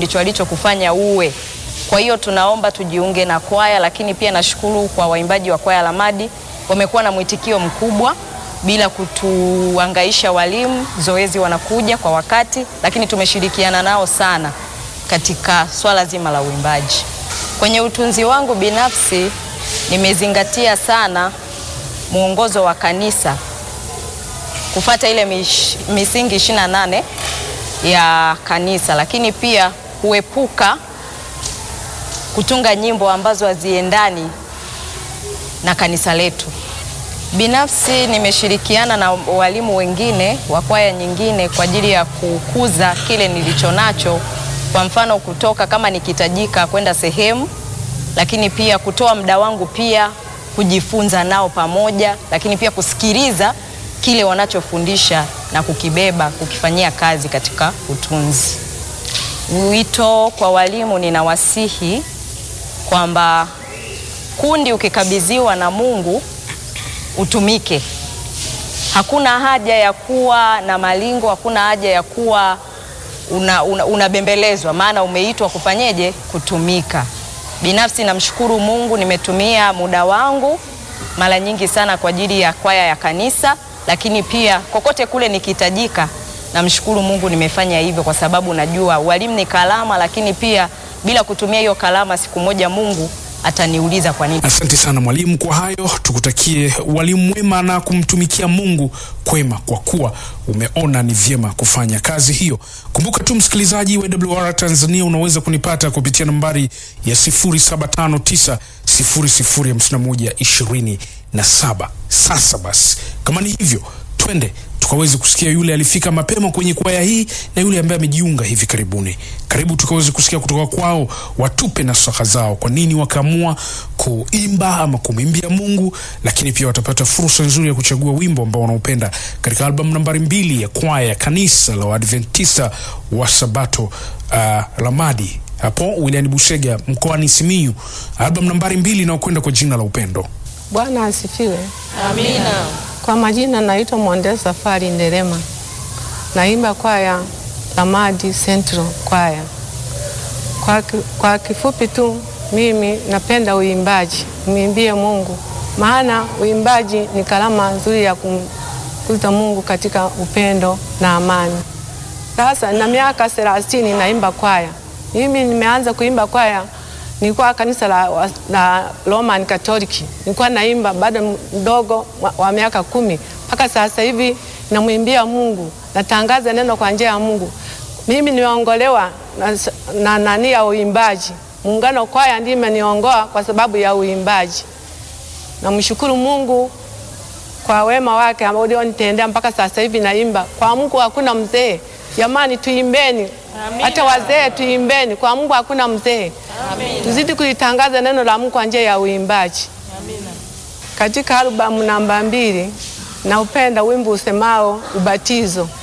ndicho alichokufanya uwe. Kwa hiyo tunaomba tujiunge na kwaya, lakini pia nashukuru kwa waimbaji wa kwaya Lamadi wamekuwa na mwitikio mkubwa bila kutuangaisha walimu, zoezi wanakuja kwa wakati, lakini tumeshirikiana nao sana katika swala zima la uimbaji. Kwenye utunzi wangu binafsi nimezingatia sana mwongozo wa kanisa kufata ile mish, misingi 28 ya kanisa, lakini pia kuepuka kutunga nyimbo ambazo haziendani na kanisa letu. Binafsi nimeshirikiana na walimu wengine wa kwaya nyingine kwa ajili ya kukuza kile nilicho nacho, kwa mfano kutoka kama nikihitajika kwenda sehemu, lakini pia kutoa muda wangu pia kujifunza nao pamoja, lakini pia kusikiliza kile wanachofundisha na kukibeba kukifanyia kazi katika utunzi. Wito kwa walimu, ninawasihi kwamba kundi ukikabidhiwa na Mungu utumike. Hakuna haja ya kuwa na malingo, hakuna haja ya kuwa unabembelezwa, una, una maana umeitwa kufanyeje? Kutumika. Binafsi namshukuru Mungu, nimetumia muda wangu mara nyingi sana kwa ajili ya kwaya ya kanisa, lakini pia kokote kule nikihitajika, namshukuru Mungu nimefanya hivyo, kwa sababu najua walimu ni kalama, lakini pia bila kutumia hiyo kalama, siku moja Mungu ataniuliza kwa nini. Asante sana mwalimu kwa hayo, tukutakie walimu mwema na kumtumikia Mungu kwema, kwa kuwa umeona ni vyema kufanya kazi hiyo. Kumbuka tu msikilizaji wa WR Tanzania, unaweza kunipata kupitia nambari ya 0759 005127. Sasa basi, kama ni hivyo, twende tukaweze kusikia yule alifika mapema kwenye kwaya hii na yule ambaye amejiunga hivi karibuni. Karibu tukaweze kusikia kutoka kwao, watupe nasaha zao, kwa nini wakaamua kuimba ama kumwimbia Mungu, lakini pia watapata fursa nzuri ya kuchagua wimbo ambao wanaupenda katika albamu nambari mbili ya kwaya ya kanisa la Waadventista wa Sabato uh, Lamadi hapo wilayani Busega mkoani Simiyu, albamu nambari mbili inayokwenda kwa jina la Upendo. Bwana asifiwe. Amina. Kwa majina naitwa Mwandesa Safari Nderema, naimba kwaya Lamadi Central kwaya. Kwa, kwa kifupi tu mimi napenda uimbaji, mwimbie Mungu, maana uimbaji ni kalama nzuri ya kumkuza Mungu katika upendo na amani. Sasa na miaka thelathini naimba kwaya. Mimi nimeanza kuimba kwaya nilikuwa kanisa la, la Roman Katoliki, nilikuwa naimba bado mdogo wa, wa miaka kumi mpaka sasa hivi namwimbia Mungu, natangaza neno kwa njia ya Mungu. Mimi nimeongolewa na nani ya uimbaji, muungano kwaya ndiye imeniongoa kwa sababu ya uimbaji. Namshukuru Mungu kwa wema wake ambao ulionitendea mpaka sasa hivi naimba. Kwa Mungu hakuna mzee. Jamani, tuimbeni hata wazee tuimbeni. Kwa Mungu hakuna mzee. Tuzidi kulitangaza neno la Mungu kwa njia ya uimbaji. Amina. Katika albamu namba mbili naupenda wimbo usemao ubatizo.